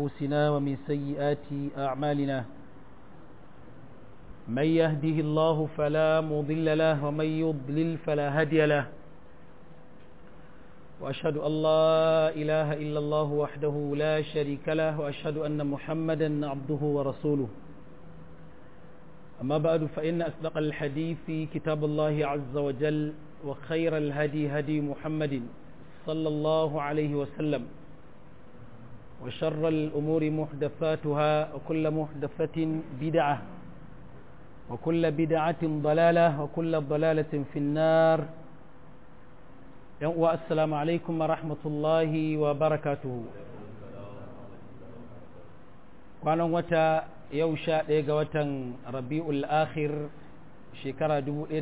أنفسنا ومن سيئات أعمالنا من يهده الله فلا مضل له ومن يضلل فلا هادي له وأشهد أن لا إله إلا الله وحده لا شريك له وأشهد أن محمدا عبده ورسوله أما بعد فإن أصدق الحديث كتاب الله عز وجل وخير الهدي هدي محمد صلى الله عليه وسلم وشر الأمور محدثاتها وكل محدثة بدعة وكل بدعة ضلالة وكل ضلالة في النار والسلام عليكم ورحمة الله وبركاته kwanan wata yau sha ɗaya ga watan rabi'ul akhir shekara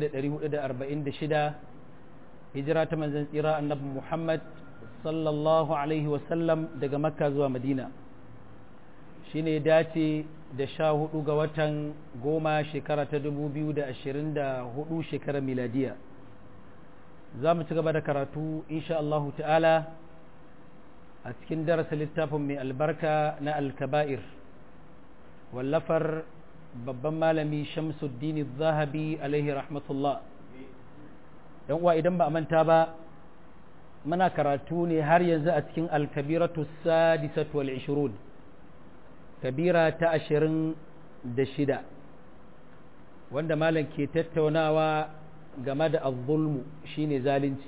1446 hijira ta manzan tsira annabi muhammad sallallahu alaihi wasallam daga makka zuwa madina shi ne dace da sha hudu ga watan goma shekara ta 2024 shekara miladiya za mu ci gaba da karatu insha Allahu ta'ala a cikin darasa littafin mai albarka na alkaba'ir wallafar babban malami shamsuddin zahabi alaihi rahmatullah yan uwa idan ba a manta ba muna karatu ne har yanzu a cikin alkabiratu sadisatu wal ishirun kabira ta ashirin da shida wanda malam ke tattaunawa game da azzulmu shine zalunci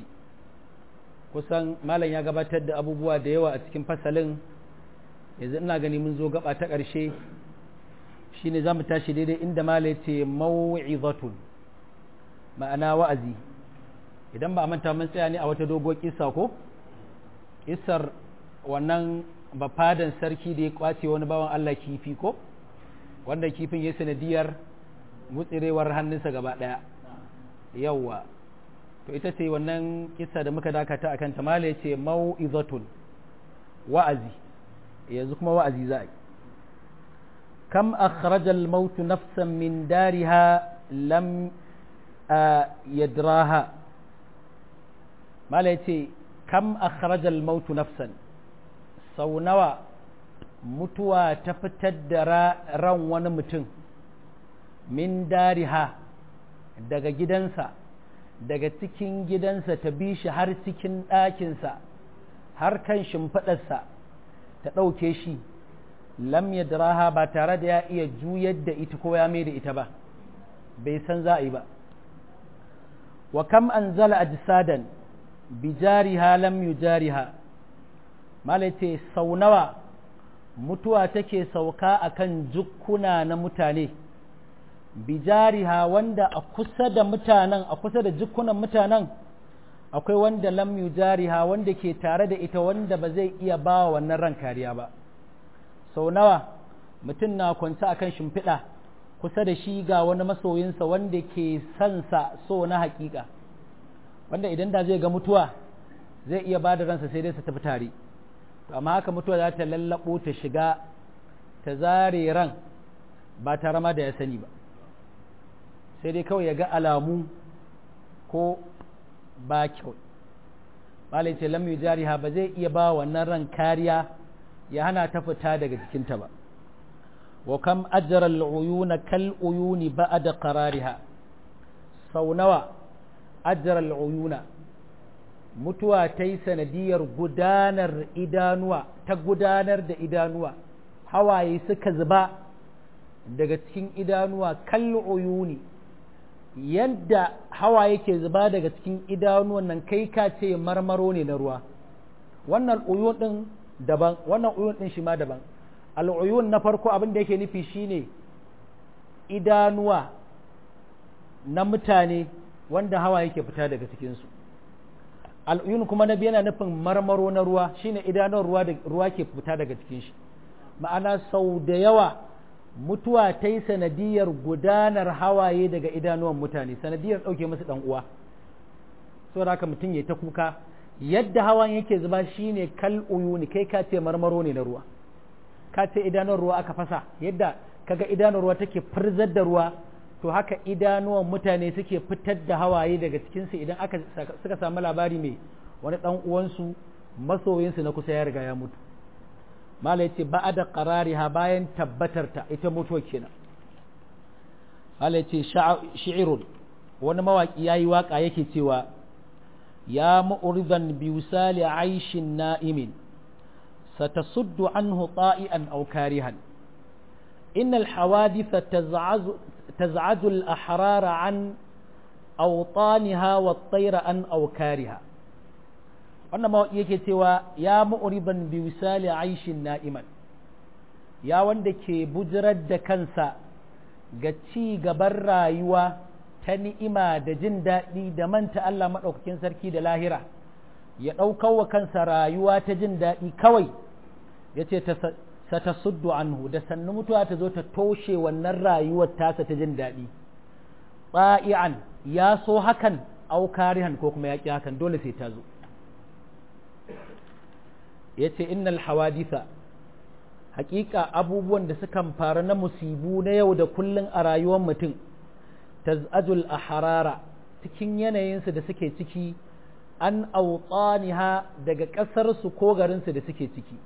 kusan malam ya gabatar da abubuwa da yawa a cikin fasalin yanzu ina gani mun zo gaba ta ƙarshe shine za mu tashi daidai inda malam ya ce mau'izatun ma'ana wa'azi idan ba a manta mun tsaya ne a wata dogo kisa ko kisar wannan bafadan sarki da ya kwace wani bawan Allah kifi ko wanda kifin ya sanadiyar mutsirewar hannunsa gaba daya yawwa to ita ce wannan kisa da muka dakata akan ta mala ce mau'izatun wa'azi yanzu kuma wa'azi za a yi kam akhraja al-maut nafsan min dariha lam yadraha mala ya ce kam akhrajal mautu nafsan sau nawa mutuwa ta fitar da ran wani mutum min dariha daga gidansa daga cikin gidansa ta bi shi har cikin ɗakinsa har kan shimfiɗarsa ta ɗauke shi lam yadraha ba tare da ya iya juyar da ita ko ya mai da ita ba bai san za a yi ba wa kam anzala ajsadan bijariha lam yujariha malai ce sau nawa mutuwa take sauka akan jukkuna na mutane bijariha wanda a kusa da mutanen a kusa da jukkunan mutanen akwai wanda lam yujariha wanda ke tare da ita wanda ba zai iya ba wa wannan ran kariya ba sau nawa mutum na kwance akan shimfiɗa kusa da shi ga wani masoyinsa wanda ke sansa so na hakika wanda idan da zai ga mutuwa zai iya ba da ransa sai dai su tafi tare amma haka mutuwa za ta lallabo ta shiga ta zare ran ba tare ma da ya sani ba sai dai kawai ya ga alamu ko ba kyau malai ce lam jariha ba zai iya ba wannan ran kariya ya hana ta fita daga jikinta ba wa kam ajra al-uyuna kal uyuni ba'da qarariha sau nawa ajra al-uyuna mutuwa ta yi sanadiyar gudanar idanuwa ta gudanar da idanuwa hawaye suka zuba daga cikin idanuwa kal uyuni yadda hawaye ke zuba daga cikin idanuwan nan kai ka ce marmaro ne na ruwa wannan uyun din daban wannan uyun din shi ma daban al'uyun na farko abin da yake nufi shine idanuwa na mutane wanda hawa yake fita daga cikinsu al'uyun kuma na biyu yana nufin marmaro na ruwa shine idanuwar ruwa da ruwa ke fita daga cikin shi ma'ana sau da yawa mutuwa ta yi sanadiyar gudanar hawaye daga idanuwan mutane sanadiyar ɗauke musu ɗan uwa saboda haka mutum ya ta kuka yadda hawan yake zuba shine kal uyuni kai ka ce marmaro ne na ruwa ka ce idanun ruwa aka fasa yadda kaga idanun ruwa take firzar da ruwa to haka idanuwan mutane suke fitar da hawaye daga cikinsu idan aka suka samu labari mai wani ɗan uwansu masoyinsu na kusa ya riga ya mutu mala yace ba'ada qarariha bayan tabbatarta ita mutuwa kenan mala yace shi'irun wani mawaki yayi waka yake cewa ya mu'ridan bi wisali aishin na'imin satasuddu anhu ta'ian aw karihan إن الحوادث تزعج, تزعج الأحرار عن أوطانها والطير عن أوكارها wannan mawaƙi yake cewa ya mu'riban bi wisali aishin na'iman ya wanda ke bujirar da kansa ga ci gaban rayuwa ta ni'ima da jin daɗi da manta Allah maɗaukakin sarki da lahira ya ɗaukar wa kansa rayuwa ta jin daɗi kawai ya ce satasuddu anhu da sannu mutuwa ta zo ta toshe wannan rayuwar tasa ta jin daɗi tsa'i'an ya so hakan aukarihan ko kuma ya ƙi hakan dole sai ta zo ya ce innal hawaditha hakika abubuwan da sukan faru na musibu na yau da kullun a rayuwar mutum taz'ajul ahrara cikin yanayinsu da suke ciki an autaniha daga ƙasarsu ko garinsu da suke ciki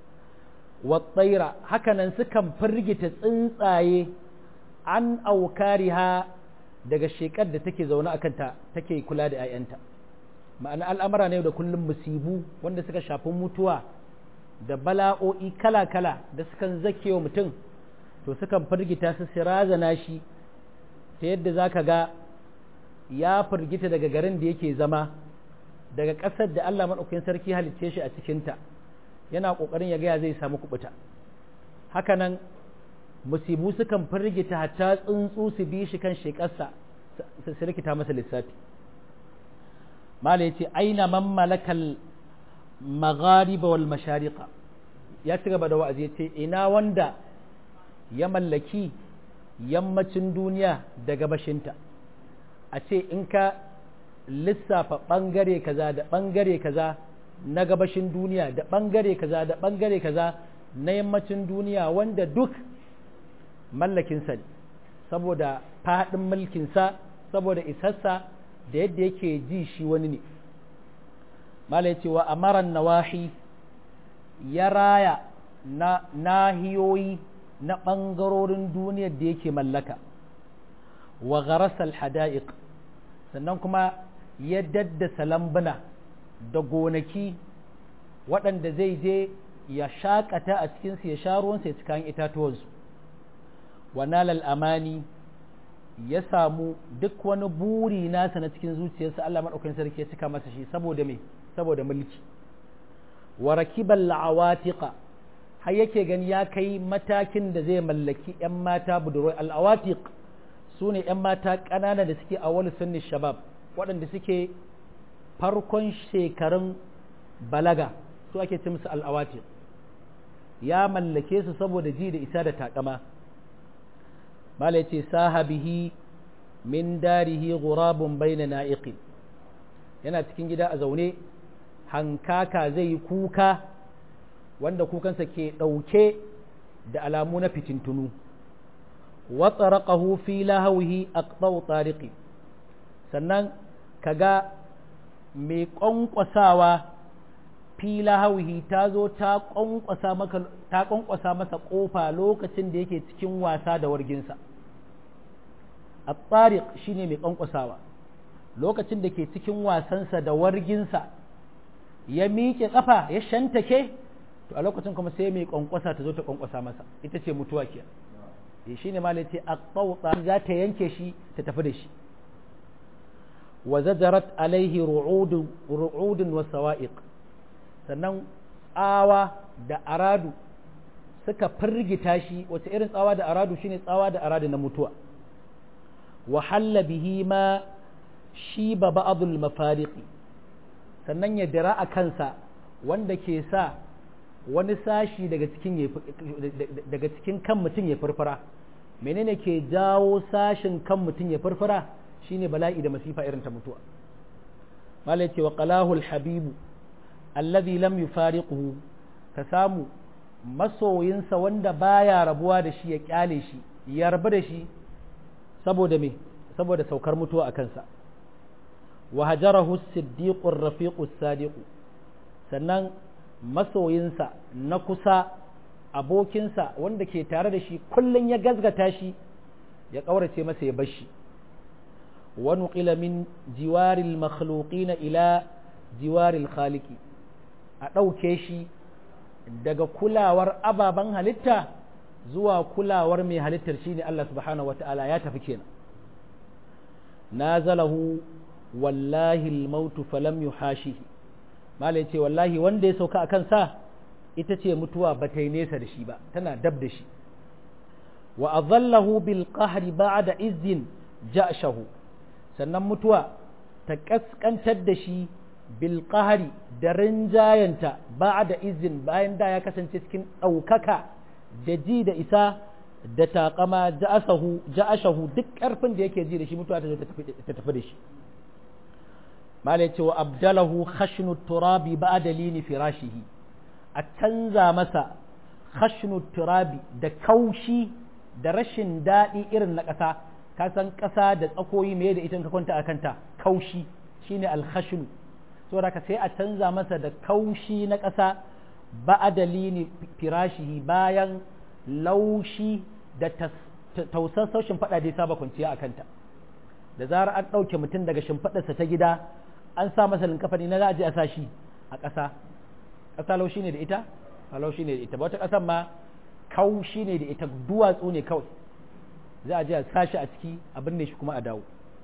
watsaira hakanan sukan firgita tsuntsaye an aukariha daga shekar da take zaune a kanta take kula da 'ya'yanta ma'ana al'amura ne da kullum musibu wanda suka shafi mutuwa da bala'o'i kala-kala da sukan zake wa mutum to sukan firgita su sirazana shi ta yadda za ka ga ya firgita daga garin da yake zama daga ƙasar da Allah maɗaukakin sarki halicce shi a cikinta yana ƙoƙarin ya gaya zai samu kuɓuta hakanan musibu sukan firgita hatta tsuntsu su bi shi kan shekarsa su rikita masa lissafi mala ya ce aina man malakal maghariba wal mashariqa ya ci gaba da wa'azi ya ce ina wanda ya mallaki yammacin duniya da gabashinta a ce in ka lissafa ɓangare kaza da ɓangare kaza na gabashin duniya da ɓangare kaza da ɓangare kaza na yammacin duniya wanda duk mallakinsa ne saboda faɗin mulkinsa saboda isassa da yadda yake ji shi wani ne mala ce wa amaran nawahi ya raya na nahiyoyi na ɓangarorin duniyar da yake mallaka wa gharasal hada'iq sannan kuma ya daddasa lambuna da gonaki waɗanda zai je ya shaƙata a cikinsu ya sha ruwansa ya ci kayan itatuwansu wa nalal amani ya samu duk wani buri nasa na cikin zuciyarsa Allah maɗaukakin sarki ya cika masa shi saboda me saboda mulki wa rakibal awatiqa har yake gani ya kai matakin da zai mallaki 'yan mata budurwai al'awatiq su ne 'yan mata ƙanana da suke a wani sunni shabab waɗanda suke farkon shekarun balaga su ake ce musu al'awatiq ya mallake su saboda ji da isa da takama mala ce sahabihi min darihi gurabun bayna na'iqin yana cikin gida a zaune hankaka zai yi kuka wanda kukansa ke ɗauke da alamu na fitintunu watsaraqahu fi lahawihi aqtau tariqi sannan kaga mai ƙwanƙwasawa fi lahawihi ta zo ta ƙwanƙwasa maka ta ƙwanƙwasa masa ƙofa lokacin da yake cikin wasa da warginsa at-tariq shine mai ƙwanƙwasawa lokacin da ke cikin wasansa da warginsa ya miƙe ƙafa ya shantake to a lokacin kuma sai mai ƙwanƙwasa ta zo ta ƙwanƙwasa masa ita ce mutuwa ke e shi ne malai ce aqtawta za ta yanke shi ta tafi da shi wa zajarat alaihi ru'udun ru'udun wa sawa'iq sannan tsawa da aradu suka firgita shi wace irin tsawa da aradu shine tsawa da aradu na mutuwa wa halla bihi ma shi ba ba'adul mafariqi sannan ya dira a kansa wanda ke sa wani sashi daga cikin daga cikin kan mutum ya farfara menene ke jawo sashin kan mutum ya farfara shine bala'i da masifa irin ta mutuwa malai ce wa qalahul habibu alladhi lam yufariquhu ka samu masoyinsa wanda baya rabuwa da shi ya kyale shi ya rabu da shi saboda me saboda saukar mutuwa a kansa wa hajarahu siddiqur rafiqus sadiq sannan masoyinsa na kusa abokinsa wanda ke tare da shi kullum ya gazgata shi ya ƙaurace masa ya bashi wa nuqila min jiwaril makhluqina ila jiwaril khaliqi a ɗauke shi daga kulawar ababen halitta zuwa kulawar mai halittar shine Allah subhanahu wata'ala ya tafi kenan nazalahu wallahi al-mautu falam yuhashihi malai ce wallahi wanda ya sauka akan sa ita ce mutuwa ba ta yi nesa da shi ba tana dab da shi wa azallahu bil qahri ba'da izzin ja'shahu sannan mutuwa ta kaskantar da shi bil qahri da rinjayanta ba'da izzin bayan da ya kasance cikin ɗaukaka da ji da isa da taƙama ja'asahu ja'ashahu duk ƙarfin da yake ji da shi mutuwa ta zo ta tafi da shi malai ce wa abdalahu khashnu turabi ba'da lini firashihi a canza masa khashnu turabi da kaushi da rashin daɗi irin na ƙasa ka san ƙasa da tsakoyi me da ita ka kwanta a kanta kaushi shine alkhashnu saboda ka sai a canza masa da kaushi na ƙasa ba'da lini firashihi bayan laushi da tausasau shimfiɗa da ya saba kwanciya a kanta da zarar an ɗauke mutum daga shimfiɗarsa ta gida an sa masa linkafani na za a je a sa shi a ƙasa ƙasa laushi ne da ita a laushi ne da ita ba wata ƙasan ma kaushi ne da ita duwatsu ne kawai za a je a sa shi a ciki a binne shi kuma a dawo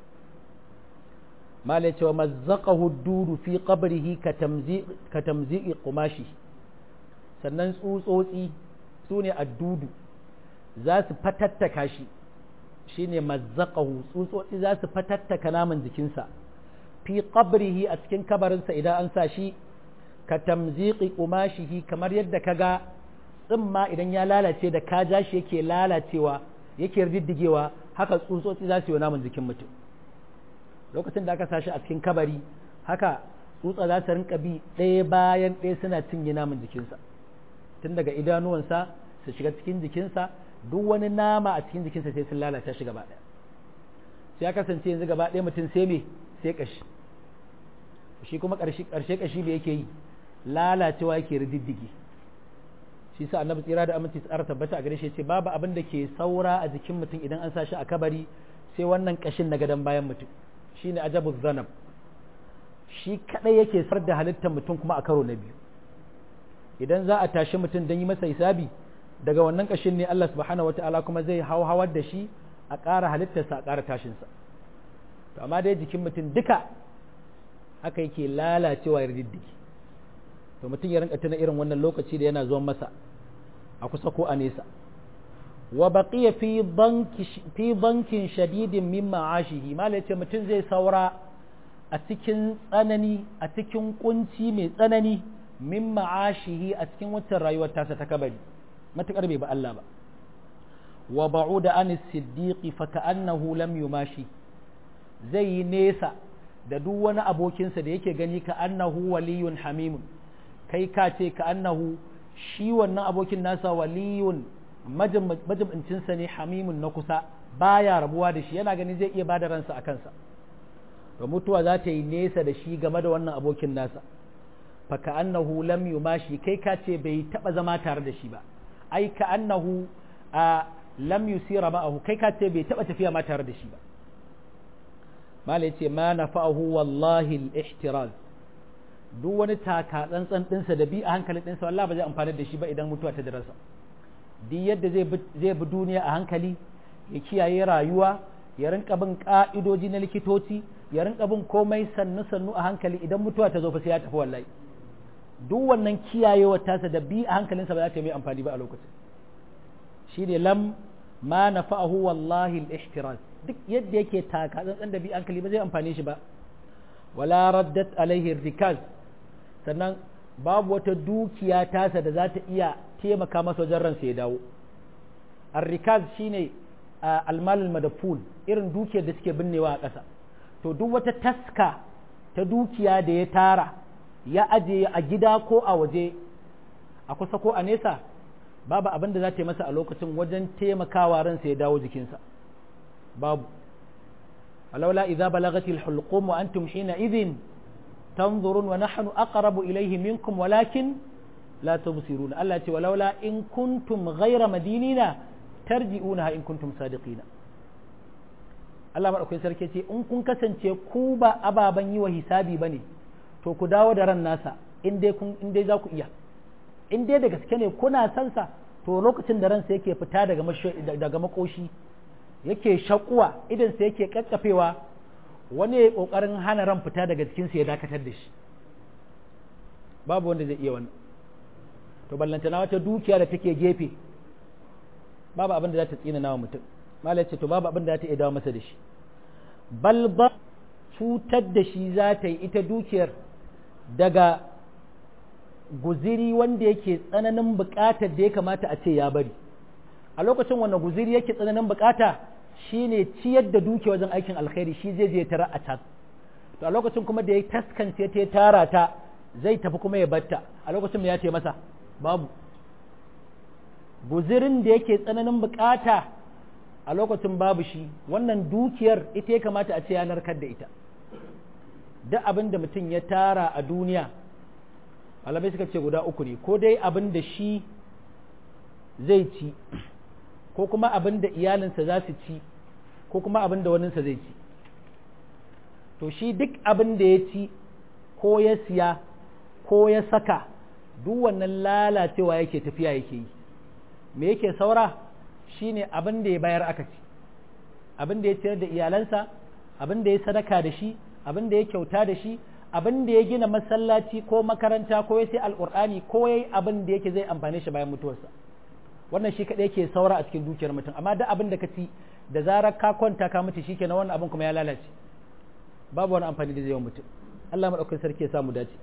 mala ya ce wa mazzaqahu dudu fi qabrihi ka tamzi'i qumashi sannan tsutsotsi su ne addudu za su fatattaka shi shine mazzaqahu tsutsotsi za su fatattaka naman jikinsa fi qabrihi a cikin kabarinsa idan an sa shi ka tamziqi qumashihi kamar yadda kaga tsimma idan ya lalace da ka ja shi yake lalacewa yake riddigewa haka tsutsotsi za su yi naman jikin mutum lokacin da aka sa shi a cikin kabari haka tsutsa za su rinka bi ɗaya bayan ɗaya suna cinye naman jikinsa tun daga idanuwansa su shiga cikin jikinsa duk wani nama a cikin jikinsa sai sun lalata shi gaba ɗaya sai ya kasance yanzu gaba ɗaya mutum sai me sai ƙashi shi kuma ƙarshe ƙashi da yake yi lalacewa yake rididdigi shi sa annabi tsira da aminci tsara tabbata a gare shi ce babu abin da ke saura a jikin mutum idan an sa shi a kabari sai wannan ƙashin na gadon bayan mutum shine ajabu zanab shi kadai yake sar da halittar mutum kuma a karo na biyu idan za a tashi mutum don yi masa hisabi daga wannan ƙashin ne Allah subhanahu wata'ala kuma zai hau hawar da shi a ƙara halittarsa a ƙara tashinsa to amma dai jikin mutum duka haka yake lalacewa ya diddiki to mutum ya rinka tuna irin wannan lokaci da yana zuwan masa a kusa ko a nesa wa baqiya fi banki fi bankin shadidin min ma'ashihi mala yace mutum zai saura a cikin tsanani a cikin kunci mai tsanani min ma'ashihi a cikin waccan rayuwar tasa ta kabari matukar bai ba Allah ba wa ba'uda an siddiqi fa ka'annahu lam yumashi zai yi nesa da duk wani abokinsa da yake gani ka annahu waliyun hamimun kai ka ce ka annahu shi wannan abokin nasa waliyun majibincinsa ne hamimun na kusa baya rabuwa da shi yana gani zai iya bada ransa a kansa to mutuwa za ta yi nesa da shi game da wannan abokin nasa fa ka annahu lam yumashi kai ka ce bai taba zama tare da shi ba ai ka annahu a lam yusira ma'ahu kai ka ce bai taba tafiya ma tare da shi ba mala yace ma nafa'ahu wallahi al-ihtiraz duk wani taka tsantsan dinsa da bi a hankalin dinsa wallahi ba zai amfani da shi ba idan mutuwa ta darasa duk yadda zai zai bi duniya a hankali ya kiyaye rayuwa ya rinka bin ka'idoji na likitoci ya rinka bin komai sannu sannu a hankali idan mutuwa ta zo fa sai ya tafi wallahi duk wannan kiyayewa tasa da bi a hankalinsa ba za ta yi amfani ba a lokacin shine lam ma nafa'ahu wallahi al-ihtiraz duk yadda yake taka tsantsan da bi hankali ba zai amfane shi ba wala raddat alaihi rikaz sannan babu wata dukiya tasa da za ta iya taimaka masa wajen ransa ya dawo ar-rikaz shine almal madafun irin dukiyar da suke binnewa a ƙasa to duk wata taska ta dukiya da ya tara ya aje a gida ko a waje a kusa ko a nesa babu abin da za ta yi masa a lokacin wajen taimakawa ransa ya dawo jikinsa babu ولولا إذا بلغت الحلقوم وأنتم حينئذ تنظرون ونحن أقرب إليه منكم ولكن la tubsiruna Allah ce walaula in kuntum ghayra madinina tarji'unaha in kuntum sadiqina Allah madaukakin sarki ce in kun kasance ku ba ababan yi wa hisabi bane to ku dawo da ran nasa in dai kun in dai za ku iya in dai da gaske ne kuna san sa to lokacin da ransa yake fita daga daga makoshi yake shakuwa idan sa yake kakkafewa wani ya kokarin hana ran fita daga cikin sa ya dakatar da shi babu wanda zai iya wannan to ballantana wata dukiya da take gefe babu abin da za ta tsina nawa mutum malai ce to babu abin da za ta iya dawo masa da shi bal ba cutar da shi za ta yi ita dukiyar daga guziri wanda yake tsananin bukatar da ya kamata a ce ya bari a lokacin wannan guziri yake tsananin bukata shine ciyar da dukiya wajen aikin alkhairi shi zai je tara a can to a lokacin kuma da ya taskance ta tara ta zai tafi kuma ya batta a lokacin da ya ce masa babu guzirin da yake tsananin bukata a lokacin babu shi wannan dukiyar ita ya kamata a ce ya narkar da ita duk abin da mutum ya tara a duniya malamai suka ce guda uku ne ko dai abin da shi zai ci ko kuma abin da iyalinsa za su ci ko kuma abin da waninsa zai ci to shi duk abin da ya ci ko ya siya ko ya saka duk wannan lalacewa yake tafiya yake yi me yake saura shine abin da ya bayar aka ci abin da ya ciyar da iyalansa abin da ya sadaka da shi abin da ya kyauta da shi abin da ya gina masallaci ko makaranta ko ya sai alkur'ani ko ya yi abin da yake zai amfane shi bayan mutuwarsa wannan shi kaɗai yake saura a cikin dukiyar mutum amma duk abin da ka ci da zarar ka kwanta ka mutu shi kenan wannan abin kuma ya lalace babu wani amfani da zai yi mutum Allah maɗaukakin sarki ya samu dace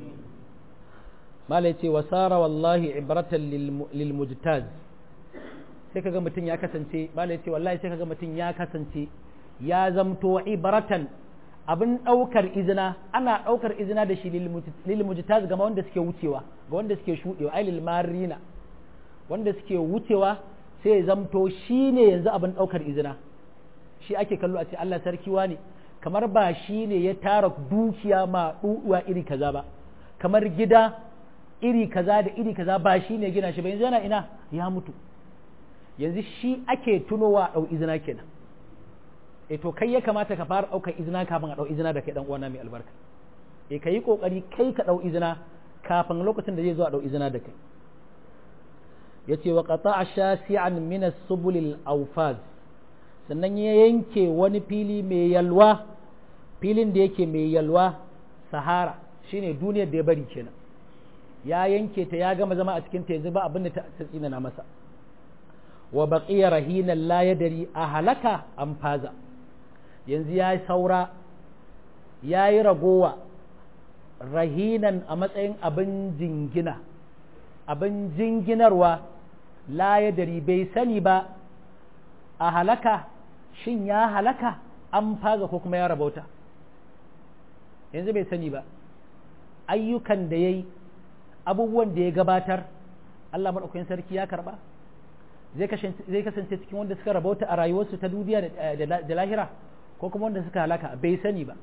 mala ce wasara wallahi ibratan lil mujtaz sai kaga mutum ya kasance mala ce wallahi sai kaga mutum ya kasance ya zamto ibratan abin ɗaukar izina ana ɗaukar izina da shi lil mujtaz ga wanda suke wucewa ga wanda suke shuɗewa ai lil marina wanda suke wucewa sai ya zamto shi ne yanzu abin ɗaukar izina shi ake kallo a ce Allah sarki ne kamar ba shi ne ya tara dukiya ma ɗuɗuwa iri kaza ba kamar gida iri kaza da iri kaza ba shi ne gina shi ba yanzu yana ina ya mutu yanzu shi ake tunowa ɗau izina kenan e to kai ya kamata ka fara ɗaukar izina kafin a ɗau izina da kai ɗan uwana mai albarka e ka yi ƙoƙari kai ka ɗau izina kafin lokacin da zai zo a ɗau izina da kai ya ce wa ƙata a shasi'an minas subulil aufaz sannan ya yanke wani fili mai yalwa filin da yake mai yalwa sahara shine duniyar da ya bari kenan ya yanke ta ya gama zama a cikin ta yanzu ba abin da ta tsinana masa wa baqiya rahinan la yadri a halaka an faza yanzu ya saura ya yi ragowa rahinan a matsayin abin jingina abin jinginarwa la yadri bai sani ba a halaka shin ya halaka an faza ko kuma ya rabauta yanzu bai sani ba ayyukan da ya yi abubuwan da ya gabatar Allah maɗaukakin sarki ya karɓa zai kasance cikin wanda suka rabauta a rayuwarsu ta duniya da lahira ko kuma wanda suka halaka bai sani ba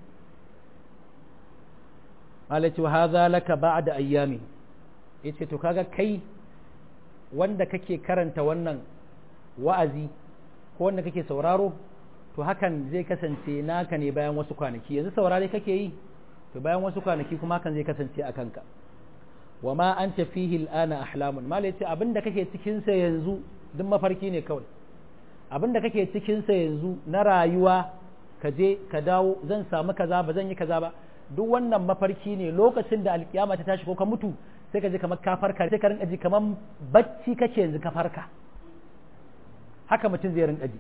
malaci wa haza laka ba'da ayyami yace to kaga kai wanda kake karanta wannan wa'azi ko wanda kake sauraro to hakan zai kasance naka ne bayan wasu kwanaki yanzu saurare kake yi to bayan wasu kwanaki kuma hakan zai kasance a kanka wa ma an fihi al'ana ahlamun mala yace abinda kake cikin sa yanzu duk mafarki ne kawai abinda kake cikin sa yanzu na rayuwa ka je ka dawo zan samu kaza ba zan yi kaza ba duk wannan mafarki ne lokacin da alkiyama ta tashi ko ka mutu sai ka je kamar ka farka sai ka rinka ji kamar bacci kake yanzu ka farka haka mutum zai rinka ji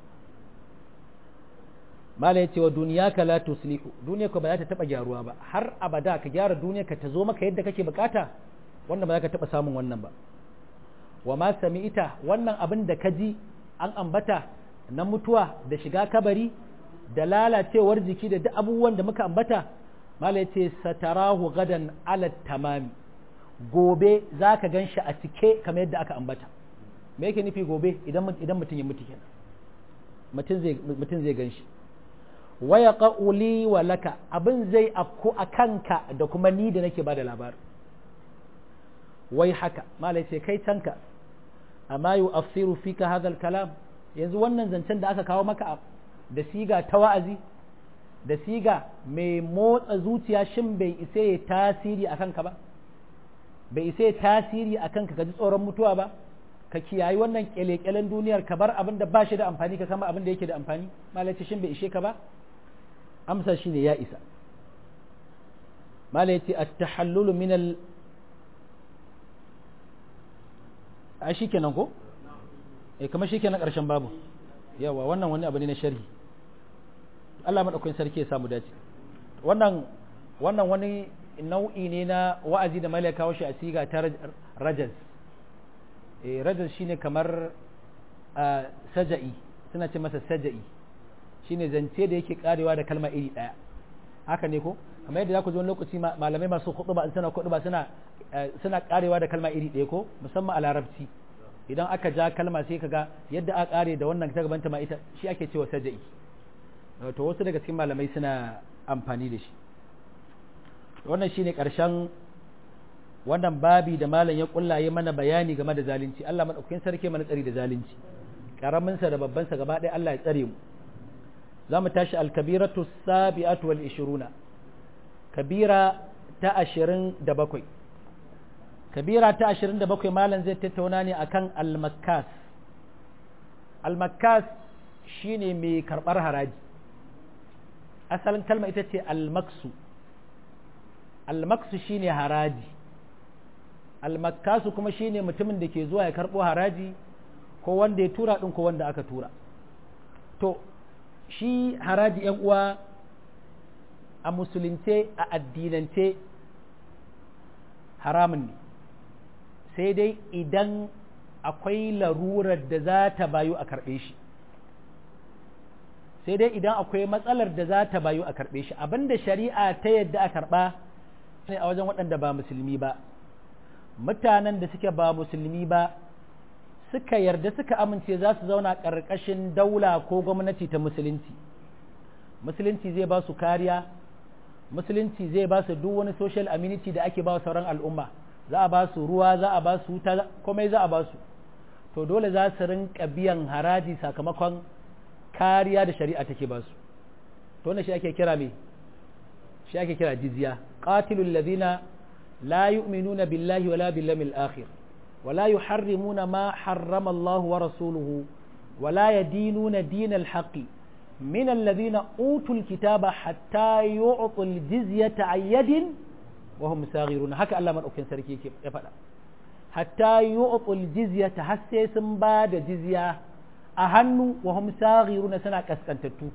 mala ya ce wa duniya ka la tuslihu duniya ka ba za ta taba gyaruwa ba har abada ka gyara duniya ka ta zo maka yadda kake bukata wannan ba za ka taba samun wannan ba wa ma sami'ita wannan abin da ka ji an ambata na mutuwa da shiga kabari da lalacewar jiki da duk abubuwan da muka ambata mala ya ce satarahu gadan ala tamami gobe za ka gan shi a cike kamar yadda aka ambata me yake nufi gobe idan mutum ya mutu kenan mutum zai gan shi waya ƙa'uli wa laka abin zai afku a kanka da kuma ni da nake ba da labarin wai haka malai ce kai tanka amma yu afsiru fika hadal kalam yanzu wannan zancen da aka kawo maka da siga ta wa'azi da siga mai motsa zuciya shin bai isa ya tasiri a kanka ba bai isa ya tasiri a kanka ka ji tsoron mutuwa ba ka kiyayi wannan kyale-kyalen duniyar ka bar abin da ba shi da amfani ka kama abin da yake da amfani malai ce shin bai ishe ka ba amsa shine ya isa malai ce at-tahallulu min al a shi kenan ko eh kamar shi kenan karshen babu yawa wannan wani abu ne na sharhi Allah madaukakin sarki ya samu dace wannan wannan wani nau'i ne na wa'azi da malai kawo shi a siga ta rajaz eh rajaz shine kamar saja'i suna ce masa saja'i shine zance da yake karewa da kalma iri daya haka ne ko kamar yadda za ku ji wani lokaci malamai masu ba suna ba suna suna karewa da kalma iri ɗaya ko musamman a larabci idan aka ja kalma sai kaga yadda aka kare da wannan ta gabanta ma ita shi ake cewa saja'i to wasu daga cikin malamai suna amfani da shi wannan shine karshen wannan babi da malam ya kullaye mana bayani game da zalunci Allah madaukakin sarki mana tsari da zalunci karamin sa da babban sa gaba ɗaya Allah ya tsare mu za mu tashi al-kabiratu sabi'atu wal 20 kabira ta ashirin da bakwai kabira ta ashirin da bakwai malam zai tattauna ne akan almakas almakas shine mai karɓar haraji asalin kalma ita ce almaksu almaksu shine haraji almakasu kuma shine mutumin da ke zuwa ya karɓo haraji ko wanda ya tura ɗin ko wanda aka tura to shi haraji 'yan uwa a musulunce a addinance haramun ne sai dai idan akwai larurar da za ta bayu a karɓe shi sai dai idan akwai matsalar da za ta bayu a karɓe shi abinda shari'a ta yadda a karɓa ne a wajen waɗanda ba musulmi ba mutanen da suke ba musulmi ba suka yarda suka amince za su zauna ƙarƙashin daula ko gwamnati ta musulunci musulunci zai ba su kariya musulunci zai ba su duk wani social amenity da ake ba sauran al'umma za a ba su ruwa za a ba su wuta komai za a ba su to dole za su rinka biyan haraji sakamakon kariya da shari'a take ba su to wannan shi ake kira me shi ake kira jizya qatilul ladina la yu'minuna billahi wala bil yawmil akhir ولا يحرمون ما حرم الله ورسوله ولا يدينون دين الحق من الذين أوتوا الكتاب حتى يعطوا الجزية عن يد وهم ساغرون هكا الله من أكن سركي كيف يفعل حتى يعطوا الجزية حسي سنباد جزية أهنوا وهم ساغرون سنة كسكن تتو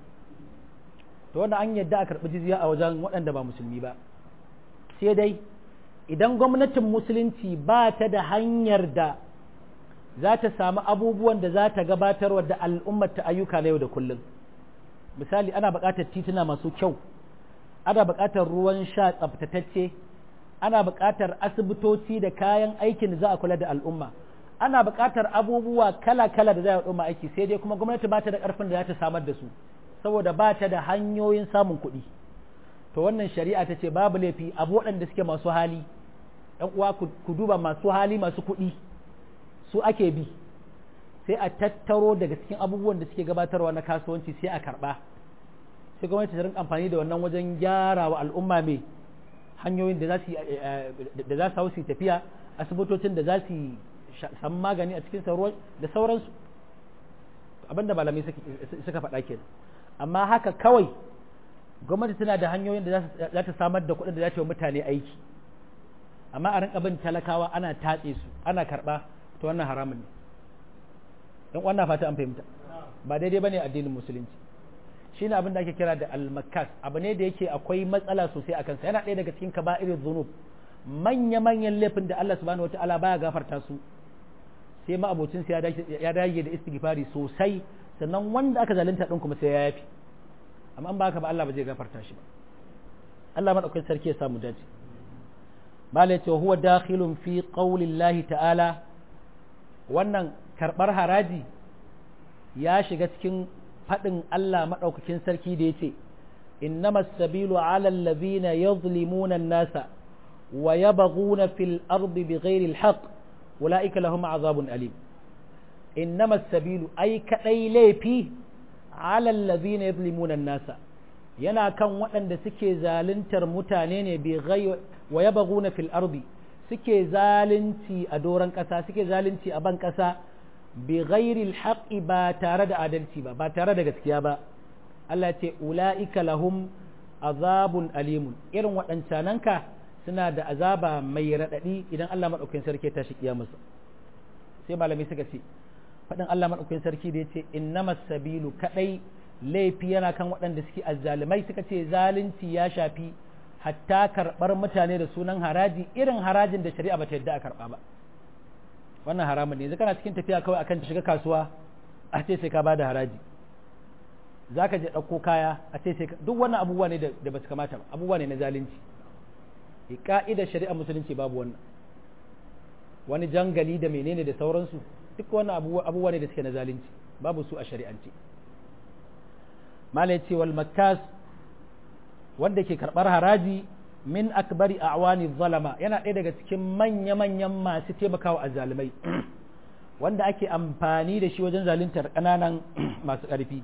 to wanda an yadda a karɓi jizya a wajen waɗanda ba musulmi ba sai dai idan gwamnatin musulunci ba ta da hanyar da za ta samu abubuwan da za ta gabatarwa da al'ummar ta ayyuka na yau da kullum misali ana buƙatar tituna masu kyau ana buƙatar ruwan sha tsaftatacce ana buƙatar asibitoci da kayan aikin da za a kula da al'umma ana buƙatar abubuwa kala-kala da za a al'umma aiki sai dai kuma gwamnati ba ta da ƙarfin da za ta samar da su saboda ba ta da hanyoyin samun kuɗi to wannan shari'a ta ce babu laifi abu waɗanda suke masu hali ‘yan uwa ku duba masu hali masu kuɗi su ake bi sai a tattaro daga cikin abubuwan da suke gabatarwa na kasuwanci sai a karɓa sai gwamnati ta rinka amfani da wannan wajen gyara wa al'umma mai hanyoyin da za su hau su tafiya asibitocin da za su samu magani a cikin ruwan da sauransu abinda malamai suka faɗa kenan amma haka kawai gwamnati tana da hanyoyin da za ta samar da kuɗin da za ta yi mutane aiki amma a rinka bin talakawa ana tatse su ana karɓa ta wannan haramun ne don wannan fata an fahimta ba daidai ba ne addinin musulunci shi ne abin da ake kira da almakas abu ne da yake akwai matsala sosai a kansa yana ɗaya daga cikin kaba'irin zunub manya-manyan laifin da Allah subhanahu wa ta'ala baya gafarta su sai ma'abocin ya dage da istighfari sosai sannan wanda aka zalunta din kuma sai ya yafi amma an ba haka ba Allah ba zai gafarta shi ba Allah madaukakin sarki ya samu dace mala yace huwa dakhilun fi qaulillahi ta'ala wannan karbar haraji ya shiga cikin fadin Allah madaukakin sarki da yace innamas sabilu ala allazina yadhlimuna an-nasa wa yabghuna fil ardi bighairi alhaq ulaika lahum azabun alim innama as-sabilu ay kadai laifi ala alladhina yadhlimuna an-nasa yana kan waɗanda suke zaluntar mutane ne bi wa yabghuna fil ardi suke zalunci a doron ƙasa suke zalunci a ban ƙasa bi ghairi alhaqi ba tare da adalci ba ba tare da gaskiya ba Allah ce ula'ika lahum azabun alimun irin waɗancananka suna da azaba mai raɗaɗi idan Allah maɗaukakin sarki ta shi kiyamusa sai malamai suka ce faɗin Allah maɗaukakin sarki da ya ce innamas sabilu kaɗai laifi yana kan waɗanda suke azzalumai suka ce zalunci ya shafi hatta karɓar mutane da sunan haraji irin harajin da shari'a bata yadda a karɓa ba wannan haramun ne yanzu kana cikin tafiya kawai akan shiga kasuwa a ce sai ka bada haraji za ka je ɗauko kaya a ce sai duk wannan abubuwa ne da ba su kamata ba abubuwa ne na zalunci ka'idar shari'a musulunci babu wannan wani jangali da menene da sauransu duk wannan abubuwa ne da suke na zalunci babu su a shari'ance malai ce wal makkas wanda ke karɓar haraji min akbari a'wani zalama yana ɗaya daga cikin manya-manyan masu taimakawa a zalimai wanda ake amfani da shi wajen zaluntar ƙananan masu ƙarfi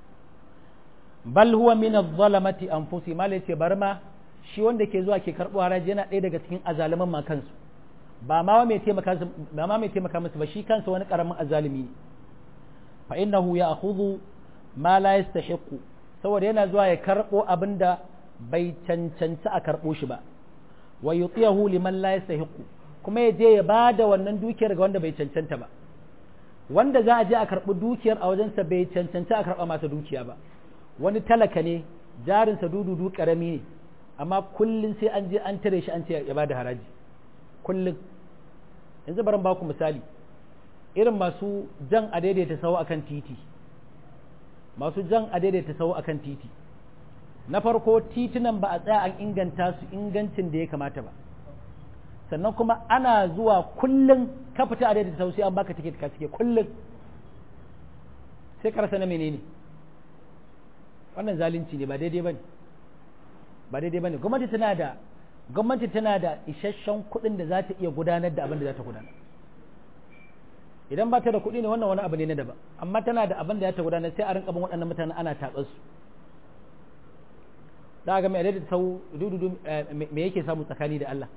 bal huwa min adh-dhalamati anfusi mal yace bar ma shi wanda ke zuwa ke karbo haraji yana ɗaya daga cikin azaliman ma kansu ba ma mai taimaka ba ma mai taimaka musu ba shi kansa wani karamin azalimi ne fa innahu ya'khudhu ma la yastahiqu saboda yana zuwa ya karbo abinda bai cancanci a karbo shi ba wa yutiyahu liman la yastahiqu kuma ya je ya bada wannan dukiyar ga wanda bai cancanta ba wanda za a je a karbi dukiyar a wajensa bai cancanci a karba masa dukiya ba wani talaka ne jarinsa dududu karami ne amma kullum sai an je an tare shi an ce ya bada haraji kullum yanzu barin baku misali irin masu jan a daidaita sau akan titi masu jan a daidaita sau akan titi na farko titunan ba a tsaya an inganta su ingancin da ya kamata ba sannan kuma ana zuwa kullum ka fita a daidaita sau sai an baka tiket ka cike kullum sai karasa na menene wannan zalunci ne ba daidai bane ba daidai bane gwamnati tana da gwamnati tana da isasshen kuɗin da za ta iya gudanar da abin da za ta gudanar idan ba ta da kuɗi ne wannan wani abu ne na daban amma tana da abin da za ta gudanar sai a rinka bin waɗannan mutanen ana tatsar su za ga mai adadin sau dududu me yake samu tsakani da Allah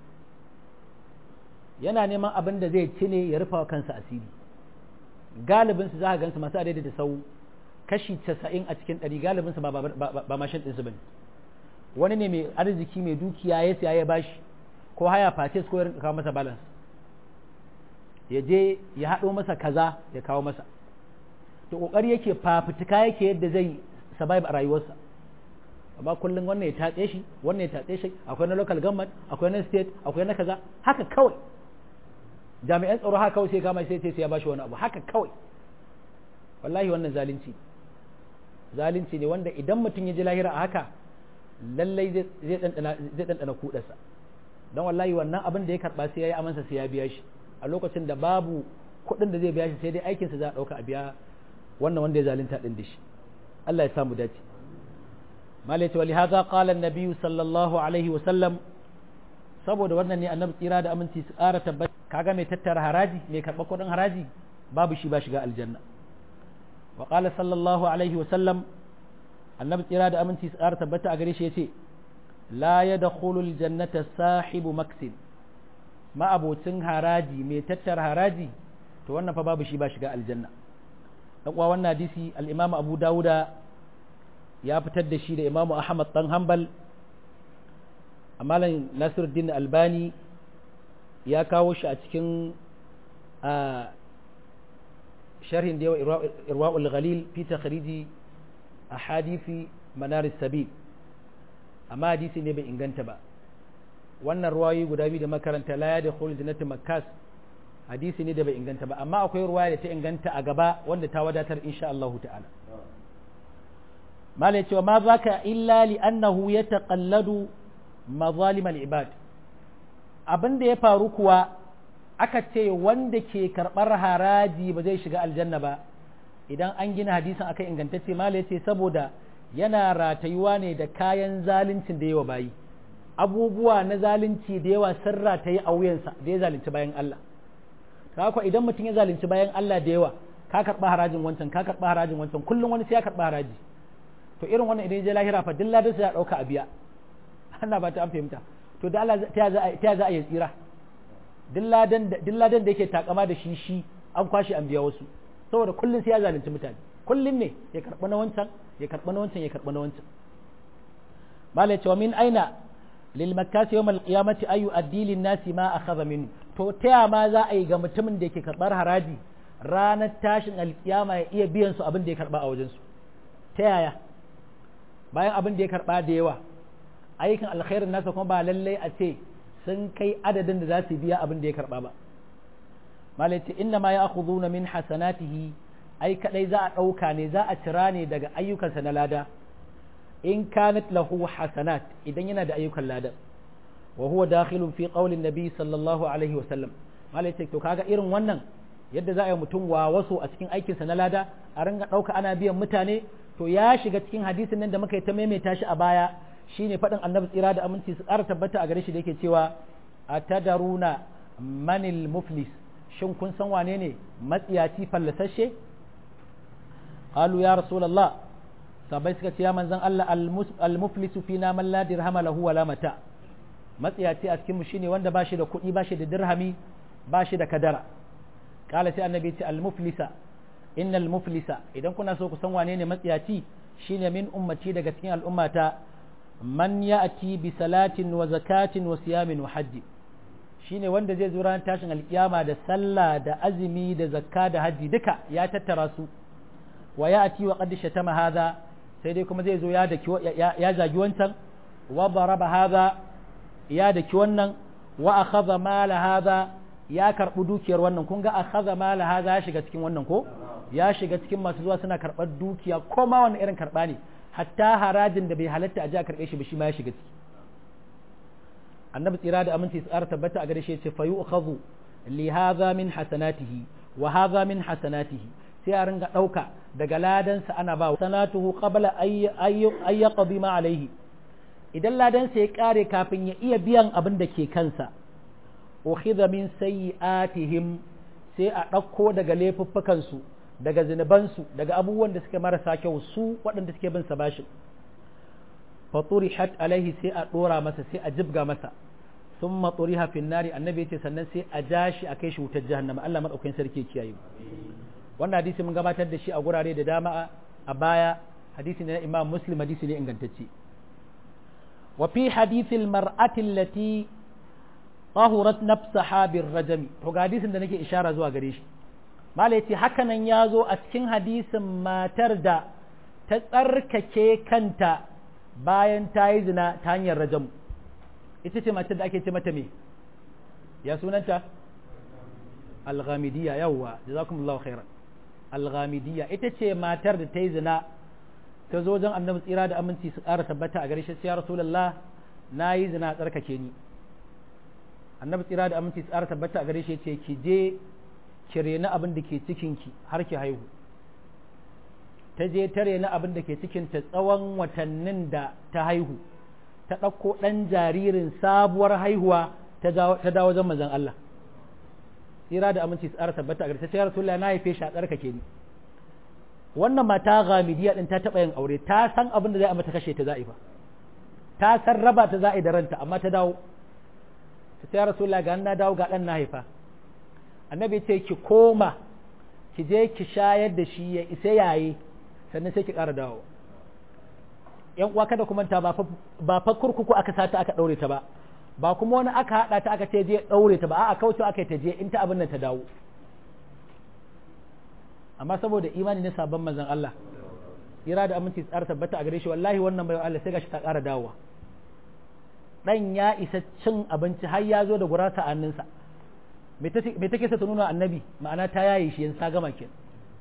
yana neman abin da zai ci ne ya rufa wa kansa asiri galibin su za ka gansu masu adadin da sau kashi casa'in a cikin ɗari galibin su ba mashin ɗinsu ba ne wani ne mai arziki mai dukiya ya siya ya bashi ko haya faces ko ya kawo masa balance ya je ya haɗo masa kaza ya kawo masa to ƙoƙari yake fafutuka yake yadda zai survive a rayuwarsa amma kullum wannan ya tatse shi wannan ya tatse shi akwai na local government akwai na state akwai na kaza haka kawai jami'an tsaro haka kawai sai kama sai sai ya bashi wani abu haka kawai wallahi wannan zalunci zalunci ne wanda idan mutum ya ji lahira a haka lallai zai ɗanɗana kuɗarsa don wallahi wannan abin da ya karɓa sai ya yi amansa sai ya biya shi a lokacin da babu kuɗin da zai biya shi sai dai aikinsa za a ɗauka a biya wannan wanda ya zalunta ɗin da shi Allah ya samu dace malaita wa lihaza qala an-nabiy sallallahu alaihi wa sallam saboda wannan ne annabi tsira da aminci su ƙara tabbata kaga mai tattara haraji mai karɓar kuɗin haraji babu shi ba shiga aljanna wa qala sallallahu alaihi wa sallam annabi tsira da aminci su ƙara tabbata a gare shi yace la yadkhulul jannata sahibu maksin ma'abocin haraji mai tattara haraji to wannan fa babu shi ba shiga aljanna dan uwa wannan hadisi al-Imam Abu Dawuda ya fitar da shi da Imam Ahmad dan Hanbal amalan Nasiruddin Albani ya kawo shi a cikin sharhin da yawa Irwaul Ghalil fi takhriji ahadithi manar sabil amma hadisi ne bai inganta ba wannan ruwayoyi guda biyu da makaranta la ya da khulul jannati makkas hadisi ne da bai inganta ba amma akwai ruwaya da ta inganta a gaba wanda ta wadatar insha Allah ta'ala malai cewa ma zaka illa li annahu yataqalladu mazalim al-ibad abin da ya faru kuwa aka ce wanda ke karbar haraji ba zai shiga aljanna ba idan an gina hadisin akai ingantacce malai ce saboda yana ratayuwa ne da kayan zaluncin da yawa bayi abubuwa na zalunci da yawa sirra ta yi a wuyansa da ya zalunci bayan Allah haka idan mutum ya zalunci bayan Allah da yawa ka karɓa harajin wancan ka karɓa harajin wancan kullum wani sai ya karɓa haraji to irin wannan idan ya je lahira fa dilla da sai ya ɗauka a biya Allah ba ta an fahimta to da Allah ta ya za a yi tsira dilladan da yake takama da shi shi an kwashe an biya wasu saboda kullum sai ya zalunci mutane kullum ne ya karɓa na wancan ya karɓa na wancan ya karɓa na wancan malai cewa min aina lil makkasi yawmal qiyamati ayu addi nasi ma akhadha min to taya ma za a yi ga mutumin da yake karɓar haraji ranar tashin alkiyama ya iya biyan su abin da ya karɓa a wajen su ta yaya bayan abin da ya karɓa da yawa ayyukan alkhairin nasa kuma ba lallai a ce sun kai adadin da za su biya abin da ya karɓa ba malai ce inna ma ya akhuduna min hasanatihi ai kadai za a ɗauka ne za a cira ne daga ayyukansa na lada in kanat lahu hasanat idan yana da ayyukan lada wa huwa dakhilun fi qawlin nabi sallallahu alaihi wa sallam malai ce to kaga irin wannan yadda za a yi mutum wa wasu a cikin aikinsa na lada a ringa ɗauka ana biyan mutane to ya shiga cikin hadisin nan da muka yi ta maimaita shi a baya shine faɗin annabi tsira da aminci su ƙara tabbata a gare shi da yake cewa atadaruna manil muflis shin kun san wane ne matsiyaci fallasashe qalu ya rasulullah sabai suka ce ya manzon Allah al-muflisu fina man la dirhama lahu wala mata matsiyaci a cikin mu shine wanda bashi da kuɗi bashi da dirhami bashi da kadara kala sai annabi ce al-muflisa innal muflisa idan kuna so ku san wane ne matsiyaci shine min ummati daga cikin al'ummata man ya'ti bi salatin wa zakatin wa siyamin wa hajji shine wanda zai zo ranar tashin alkiyama da sallah da azumi da zakka da haji duka ya tattara su wa ya'ti wa qad shatama hadha sai dai kuma zai zo ya daki ya zagi wancan wa daraba hadha ya daki wannan wa akhadha mala hadha ya karbi dukiyar wannan kun ga akhadha mala hadha ya shiga cikin wannan ko ya shiga cikin masu zuwa suna karbar dukiya ko ma wani irin karba ne hatta harajin da bai halatta a ji a karbe shi ba shi ma ya shiga ciki annabi tsira da aminci tsara tabbata a gare shi ce fa yu'khadhu li hadha min hasanatihi wa hadha min hasanatihi sai a ringa dauka daga ladansa ana ba sanatuhu qabla ay yaqdi ma alaihi idan ladansa ya kare kafin ya iya biyan abin da ke kansa ukhidha min sayyi'atihim sai a ɗauko daga laifuffukan su daga zinubansu daga abubuwan da suke marasa kyau su waɗanda suke bin sa bashin faturihat alaihi sai a dora masa sai a jibga masa thumma turiha fin nari annabi yace sannan sai a jashi a kai shi wutar jahannama Allah madaukakin sarki kiyaye wannan hadisi mun gabatar da shi a gurare da dama a baya hadisi ne na Imam Muslim hadisi ne ingantacce wa fi hadisi al-mar'ati allati tahurat nafsaha bir-rajmi to ga hadisin da nake ishara zuwa gare shi mala yace haka nan ya zo a cikin hadisin matar da ta tsarkake kanta bayan ta yi zina ta hanyar rajam ita ce mace da ake ce mata me ya sunanta alghamidiyya yawwa jazakumullahu khairan alghamidiyya ita ce matar da ta yi zina ta zo wajen annabi tsira da aminci su ƙara tabbata a gare shi ya rasulullah na yi zina tsarkake ni annabi tsira da aminci su ƙara tabbata a gare shi ce ki je ki rena abin da ke cikinki har ki haihu ta je ta rena abin da ke cikinta tsawon watannin da ta haihu ta ɗauko ɗan jaririn sabuwar haihuwa ta dawo wajen manzon Allah tsira da aminci tsara tabbata a gare ta ce rasulullah na haife shi a tsarkake ni wannan mata gamidiya din ta taɓa yin aure ta san abin da zai amma ta kashe ta za'i ba ta san raba ta za'i da ranta amma ta dawo ta ce rasulullah ga na dawo ga ɗan na haifa annabi ce ki koma ki je ki shayar da shi ya isa yaye sannan sai ki ƙara dawo yan uwa kada kuma ta ba fa kurkuku aka sata aka ɗaure ta ba ba kuma wani aka haɗa ta aka ce je ɗaure ta ba a'a kauce aka ta je in ta abin nan ta dawo amma saboda imani na sabon manzon Allah ira da aminci tsara tabbata a gare shi wallahi wannan bai Allah sai gashi ta ƙara dawowa dan ya isa cin abinci har ya zo da gurasa a hannunsa me take sa ta nuna annabi ma'ana ta yaye shi yanzu ta gama kenan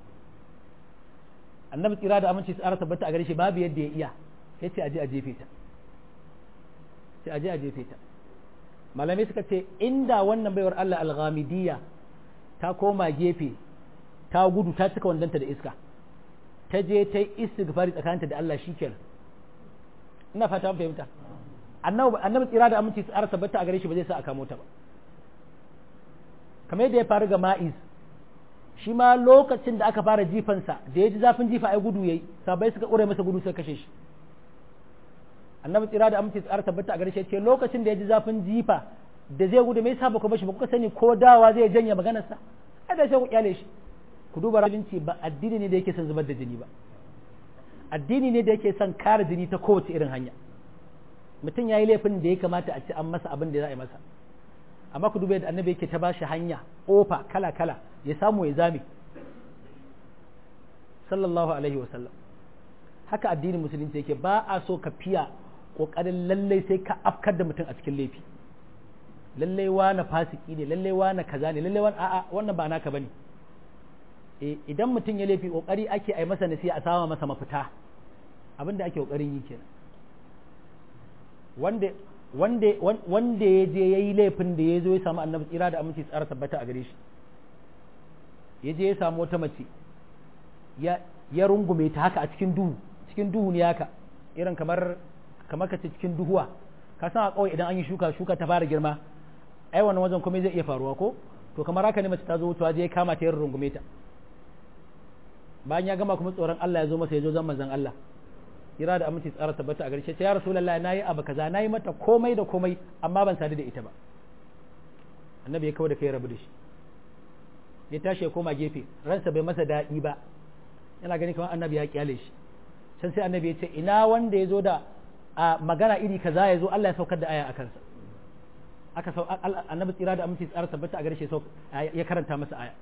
annabi tsira da aminci tsara tabbata a gare shi babu yadda ya iya ya ce aje a jefe ta sai aje a jefe ta malamai suka ce inda wannan baiwar Allah al-ghamidiyya ta koma gefe ta gudu ta cika wandanta da iska ta je ta yi istighfari tsakaninta da Allah shikenan ina fata an fahimta annabi annabi tsira da aminci tsara tabbata a gare shi ba zai sa a kamo ta ba kamar yadda ya faru ga ma'iz shi ma lokacin da aka fara jifansa da ya ji zafin jifa ai gudu yayi sabai suka ƙure masa gudu suka kashe shi annabi tsira da aminci tsara tabbata a gare shi ce lokacin da ya ji zafin jifa da zai gudu mai saba ku bashi ba kuka sani ko dawa zai janye maganarsa ai da sai ku kyale shi ku duba rajinci ba addini ne da yake son zubar da jini ba addini ne da yake son kare jini ta kowace irin hanya mutum ya yi laifin da ya kamata a ci an masa abin da za a yi masa amma ku duba yadda annabi yake ta ba shi hanya ofa kala kala ya samu ya zame sallallahu alaihi wa sallam haka addinin musulunci yake ba a so ka fiya kokarin lallai sai ka afkar da mutum a cikin laifi lallai wani fasiki ne lallai wani kaza ne lallai wani a'a wannan ba naka bane idan mutum ya laifi kokari ake ai masa nasiha a sama masa mafita abinda ake kokarin yi kenan wanda wanda wanda ya je yayi laifin da ya zo ya samu annabi tsira da aminci tsara tabbata a gare shi ya je ya samu wata mace ya ya rungume ta haka a cikin duhu cikin duhu ne haka irin kamar kamar ka ce cikin duhuwa ka san a kawai idan an yi shuka shuka ta fara girma ai wannan wajen kuma zai iya faruwa ko to kamar haka ne mace ta zo wucewa je ya kama ta yin rungume ta bayan ya gama kuma tsoron Allah ya zo masa ya zo zan manzon Allah kira da aminci tsara tabbata a garshe ya rasulullahi nayi abu kaza nayi mata komai da komai amma ban sadu da ita ba annabi ya kawo da kai rabu da shi ya tashi ya koma gefe ransa bai masa daɗi ba yana gani kamar annabi ya kyale shi can sai annabi ya ce ina wanda ya zo da a magana iri kaza ya zo Allah ya saukar da aya a kansa aka sau annabi tsira da aminci tsara tabbata a garshe ya karanta masa aya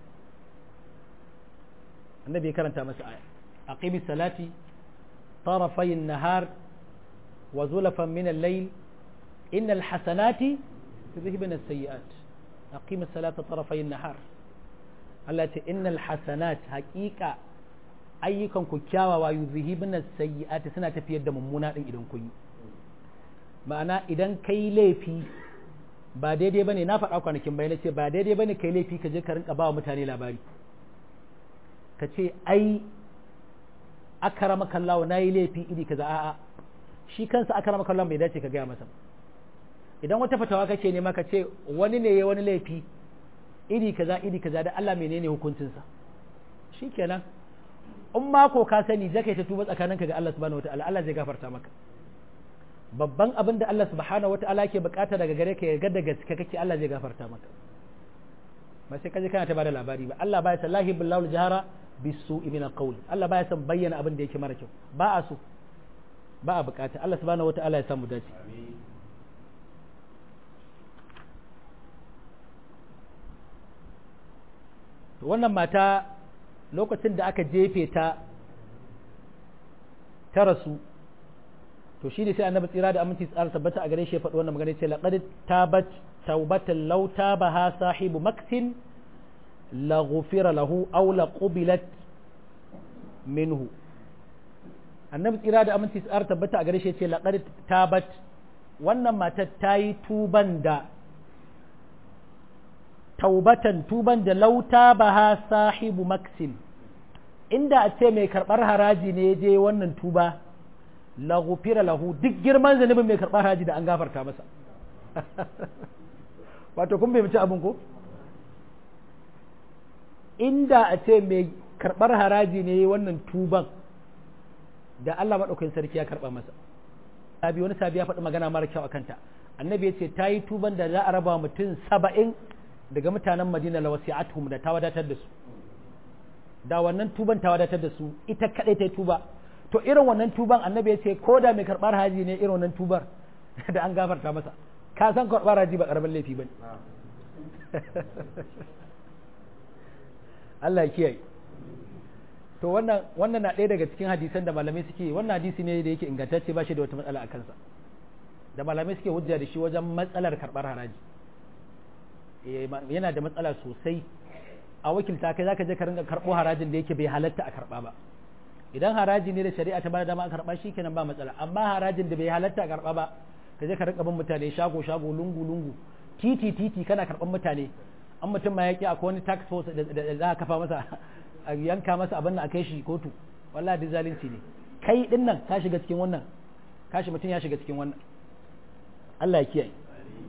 annabi ya karanta masa aya aqimi salati طرفي النهار وزلفا من الليل إن الحسنات يذهبن السيئات أقيم الصلاة طرفي النهار التي إن الحسنات حقيقة ayyukan ku kyawawa yuzhibna sayyi'ati suna tafiyar da mummuna din idan kun yi ma'ana idan kai laifi ba daidai bane na faɗa kwanakin bayan ce ba daidai bane kai laifi ka je ka rinka ba wa mutane labari ka ce ai akarama kallawa na yi laifi iri kaza a'a shi kansa akarama kallawa bai dace ka gaya masa idan wata fatawa kake nema ka ce wani ne ya wani laifi iri kaza iri kaza da Allah menene hukuncinsa shikenan in ma ko ka sani zaka ta tuba tsakaninka ga Allah subhanahu wataala Allah zai gafarta maka babban abin da Allah subhanahu wataala ke bukata daga gare ka yarda da gaske kake Allah zai gafarta maka ba sai kaje kana ta bada labari ba Allah baya sallahi billahi jahara bisu min alqawl Allah baya son bayyana abin da yake mara kyau ba a so ba a bukata Allah subhanahu wataala ya samu dace wannan mata lokacin da aka jefe ta ta rasu to shi ne sai annabi tsira da aminci tsara tabbata a gare shi ya faɗi wannan magana ce laqad tabat tawbatan law tabaha sahibu maktin la ghufira lahu aw la qubilat minhu annabi tsira da aminci tsara tabbata a gare shi ya ce laqad tabat wannan matar ta yi tuban da taubatan tuban da lauta baha sahibu maksim inda a ce mai karɓar haraji ne je wannan tuba la gufira lahu duk girman zanubin mai karɓar haraji da an gafarta masa wato kun bai mace abin ko inda a ce mai karɓar haraji ne wannan tuban da Allah maɗaukakin sarki ya karɓa masa sabi wani sabi ya faɗi magana mara kyau a kanta annabi ya ce ta yi tuban da za a raba mutum saba'in daga mutanen madina la wasi'atuhum da ta wadatar da su da wannan tuban ta wadatar da su ita kadai ta tuba to irin wannan tuban annabi ya ce ko da mai karbar haji ne irin wannan tubar da an gafarta masa ka san karbar haji ba karamin laifi bane Allah ya kiyaye to wannan wannan na ɗaya daga cikin hadisan da malamai suke wannan hadisi ne da yake ingantacce ba shi da wata matsala a kansa da malamai suke hujja da shi wajen matsalar karbar haraji yana da matsala sosai a wakilta kai zaka je ka ringa karbo harajin da yake bai halatta a karba ba idan haraji ne da shari'a ta bada dama a karba shi kenan ba matsala amma harajin da bai halatta a karba ba ka je ka ringa bin mutane shago shago lungu lungu titi titi kana karban mutane an mutum ma yaki akwai wani tax force da za a kafa masa a yanka masa abin da a kai shi kotu wallahi duk zalunci ne kai din nan ka shiga cikin wannan kashi mutum ya shiga cikin wannan Allah ya kiyaye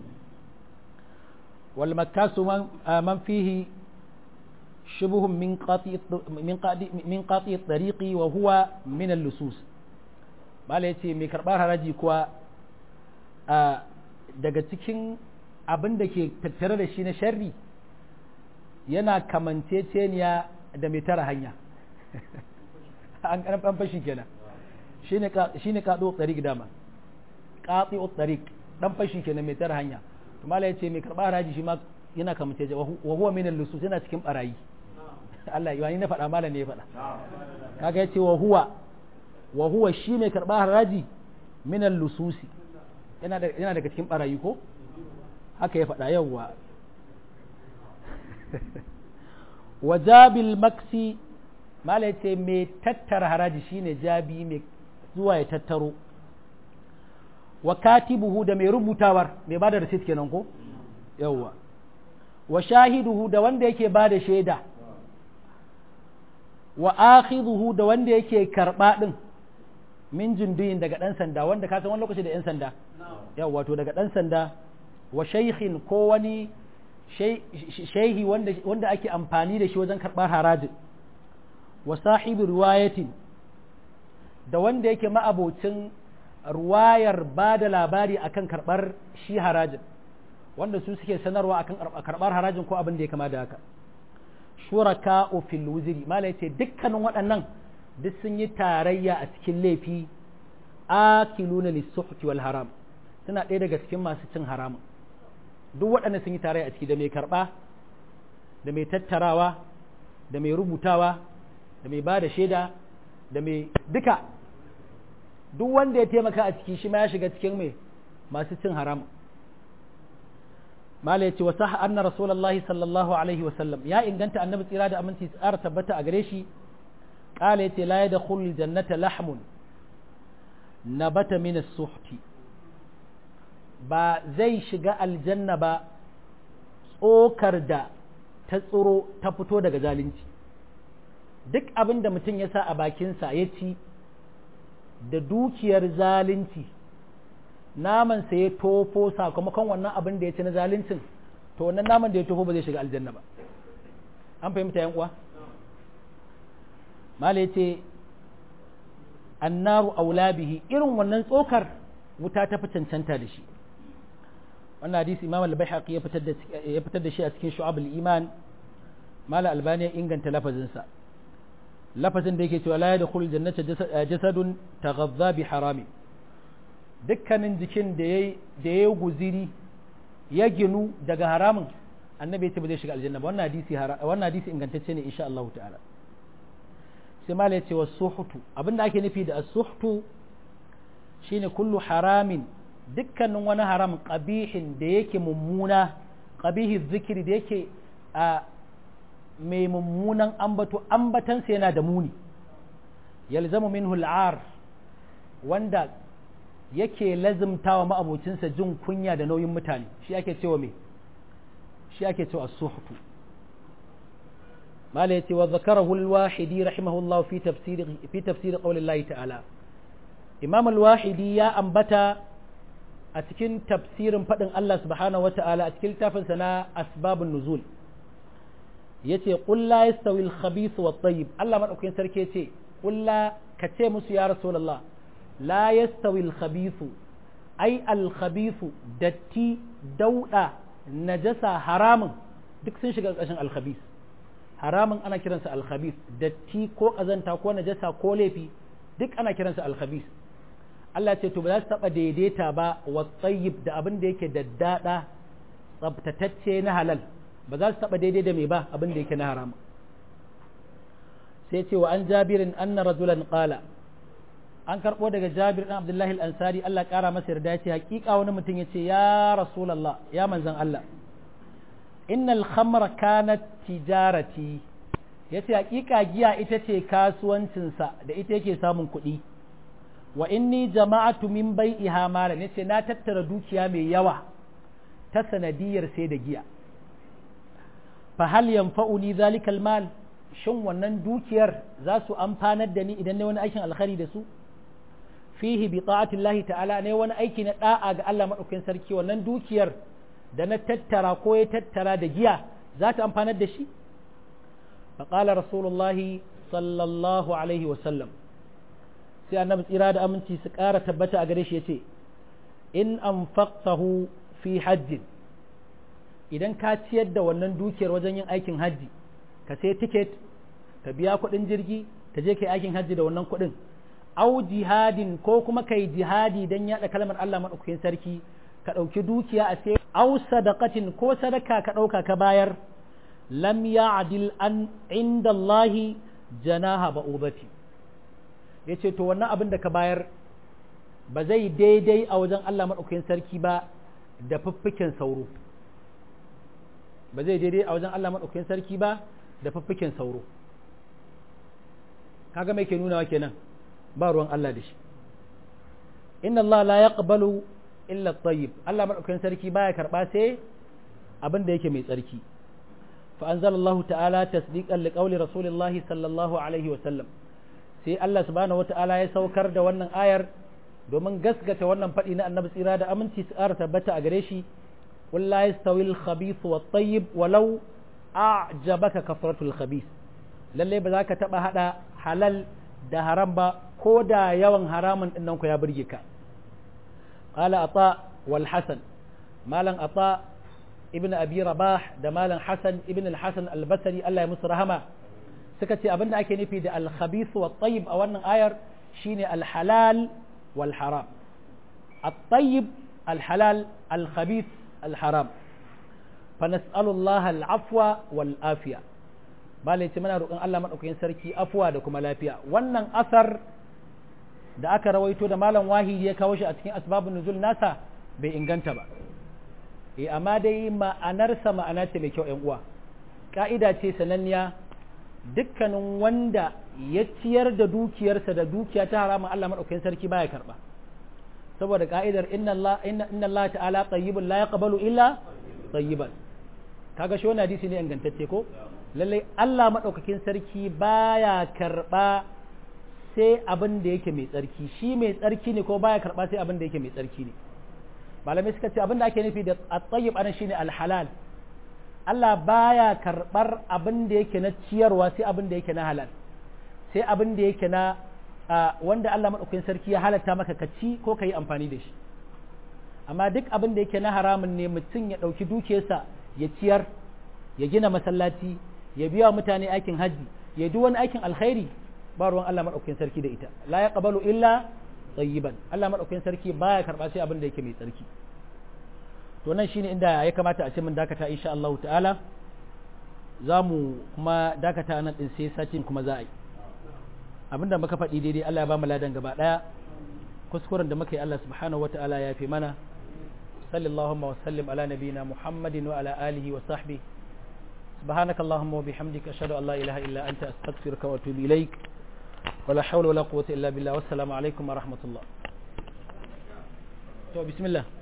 wal makasu man fihi شبه من قاطع من قاطع من قاطع الطريق وهو من اللصوص bala yace mai karbar haraji kuwa daga cikin abin da ke tattare da shi na sharri yana kamanceceniya da mai tara hanya an karfan fashi kenan shine shine qadu tariq dama qati tariq dan fashi kenan mai tara hanya to mala yace mai karbar haraji shi ma yana kamance wa huwa min al-lusus yana cikin barayi Allah yi na faɗa malam ne ya faɗa kaga yace wa huwa wa huwa shi mai karɓa haraji min lususi yana yana daga cikin barayi ko haka ya faɗa yawwa wa jabil maksi malam yace mai tattara haraji shine jabi mai zuwa ya tattaro wa katibuhu da mai rubutawar mai bada receipt kenan ko yawwa wa shahiduhu da wanda yake bada shaida wa akhidhuhu da wanda yake karba din min junduyin daga dan sanda wanda ka san wani lokaci da yan sanda yawa wato daga dan sanda wa shaykhin ko wani shaihi wanda wanda ake amfani da shi wajen karbar haraji wa sahibi riwayatin da wanda yake ma'abocin ruwayar ba da labari akan karbar shi harajin wanda su suke sanarwa akan karbar harajin ko abin da ya kama da haka shuraka fil wuziri malai ce dukkanin waɗannan duk sun yi tarayya a cikin laifi akiluna lisuhti wal haram suna ɗaya daga cikin masu cin haramun duk waɗannan sun yi tarayya a ciki da mai karɓa da mai tattarawa da mai rubutawa da mai ba da shaida da mai duka duk wanda ya taimaka a ciki shi ma ya shiga cikin mai masu cin haramun mala ya ce wa sah anna rasulullahi sallallahu alaihi wa sallam ya inganta annabi tsira da aminci tsara tabbata a gare shi qala yace la yadkhulu jannata lahmun nabata min as-suhti ba zai shiga aljanna ba tsokar da ta tsiro ta fito daga zalunci duk abin da mutum ya sa a bakinsa ya ci da dukiyar zalunci naman sa ya tofo sakamakon wannan abin da ya ci na zaluncin to wannan naman da ya tofo ba zai shiga aljanna ba an fahimta yan uwa mala yace annaru aula bihi irin wannan tsokar wuta ta fi cancanta da shi wannan hadisi imam al-baihaqi ya fitar da ya fitar da shi a cikin shu'ab al-iman mala albani ya inganta lafazin sa lafazin da yake cewa la yadkhul jannata jasadun taghadha bi harami dukkanin jikin da ya da ya guziri ya ginu daga haramun annabi ya ce ba zai shiga aljanna ba wannan hadisi wannan hadisi ingantacce ne insha Allah ta'ala sai mala ya ce wa suhtu abinda ake nufi da as-suhtu shine kullu haramin dukkanin wani haram qabihin da yake mummuna qabihi zikiri da yake a mai mummunan ambato ambatansa yana da muni yalzamu minhu al'ar wanda yake lazimtawa ma'abocinsa jin kunya da nauyin mutane shi ake cewa me shi ake cewa as-suhtu mala yace wa zakarahu al-wahidi rahimahullah fi tafsir fi tafsir qawli Allah ta'ala imam al-wahidi ya ambata a cikin tafsirin fadin Allah subhanahu wata'ala a cikin littafinsa na asbabun nuzul yace qul la yastawi al-khabith wa at-tayyib Allah madaukakin sarki yace qul la kace musu ya rasulullah la yastawi al-khabith ai al-khabith datti dauda najasa haramun duk sun shiga ƙarshen al-khabith haramun ana kiransa al-khabith datti ko kazanta ko najasa ko laifi duk ana kiransa al-khabith Allah ce to ba za su taɓa daidaita ba wa tsayib da abin da yake daddada tsabtatacce na halal ba za su taɓa daidai da mai ba abin da yake na haram sai ce wa an jabirin anna rajulan qala an karɓo daga jabir ɗan abdullahi al-ansari Allah ƙara masa yarda ce hakika wani mutum ya ce ya rasulallah ya manzan Allah innal khamra kanat tijarati ya ce hakika giya ita ce kasuwancinsa da ita yake samun kuɗi wa inni jama'atu min bai'iha mala ne ce na tattara dukiya mai yawa ta sanadiyar sai da giya fa hal yanfa'uni zalikal mal shin wannan dukiyar za su amfanar da ni idan ne wani aikin alkhari da su fihi bi ta'atillahi ta'ala ne wani aiki na da'a ga Allah madaukakin sarki wannan dukiyar da na tattara ko ya tattara da giya za ta amfanar da shi faqala rasulullahi sallallahu alaihi wa sallam sai annabi tsira da aminci su ƙara tabbata a gare shi yace in anfaqtahu fi hajjin idan ka ciyar da wannan dukiyar wajen yin aikin hajji ka sai tiket ka biya kuɗin jirgi ka je kai aikin hajji da wannan kuɗin au jihadin ko kuma kai jihadi don yaɗa kalmar Allah maɗaukakin sarki ka ɗauki dukiya a sai au sadaqatin ko sadaka ka ɗauka ka bayar lam ya'dil an inda Allah janaha ba'udati yace to wannan abin da ka bayar ba zai daidai a wajen Allah maɗaukakin sarki ba da fiffiken sauro ba zai daidai a wajen Allah maɗaukakin sarki ba da fiffiken sauro kaga mai ke nunawa kenan ba ruwan Allah da shi inna Allah la yaqbalu illa at-tayyib Allah madaukakin sarki baya karba sai abin da yake mai tsarki fa anzalallahu ta'ala tasdiqan liqawli rasulillah sallallahu alaihi wa sallam sai Allah subhanahu wata'ala ya saukar da wannan ayar domin gaskata wannan faɗi na annabi tsira da aminci su ƙara tabbata a gare shi qul la yastawi al-khabith wat-tayyib walau a'jabaka kasratul khabith lalle ba za ka taba hada halal da haram ba ko da yawan haramun ɗin ku ya burge ka qala ata wal hasan malan ata ibn abi rabah da malan hasan ibn al hasan al basri Allah ya musu rahama suka ce abinda ake nufi da al khabith wat tayyib a wannan ayar shine al halal wal haram at tayyib al halal al khabith al haram fa nas'alu Allah al afwa wal afiya bala ce muna roƙon Allah maɗaukakin sarki afuwa da kuma lafiya wannan asar da aka rawaito da malam wahidi ya kawo shi a cikin asbabun nuzul nasa bai inganta ba eh amma dai ma'anarsa ma'ana ce mai kyau ƴan uwa ka'ida ce sananniya dukkanin wanda ya ciyar da dukiyarsa da dukiya ta haramun Allah maɗaukakin sarki baya karɓa saboda ka'idar inna Allah inna Allah ta'ala tayyibun la yaqbalu illa tayyiban kaga shi wannan hadisi ne ingantacce ko lallai Allah maɗaukakin sarki baya karɓa sai abin da yake mai tsarki shi mai tsarki ne ko baya karɓa sai abin da yake mai tsarki ne malamai suka ce abin da ake nufi da at-tayyib anan shine al-halal Allah baya karɓar abin da yake na ciyarwa sai abin da yake na halal sai abin da yake na wanda Allah maɗaukakin sarki ya halatta maka ka ci ko ka yi amfani da shi amma duk abin da yake na haramun ne mutum ya ɗauki dukiyarsa ya ciyar ya gina masallaci ya biya mutane aikin hajji ya duk wani aikin alkhairi ba ruwan Allah madaukakin sarki da ita la yaqbalu illa tayyiban Allah madaukakin sarki baya karba sai abin da yake mai tsarki to nan shine inda ya kamata a ce mun dakata insha Allah ta'ala za mu kuma dakata nan din sai satin kuma za a yi abinda muka faɗi daidai Allah ya ba mu ladan gaba daya kuskuren da muka yi Allah subhanahu wataala ya fi mana sallallahu wa sallim ala nabiyina muhammadin wa ala alihi wa sahbihi سبحانك اللهم وبحمدك أشهد أن لا إله إلا أنت أستغفرك وأتوب إليك ولا حول ولا قوة إلا بالله والسلام عليكم ورحمة الله بسم الله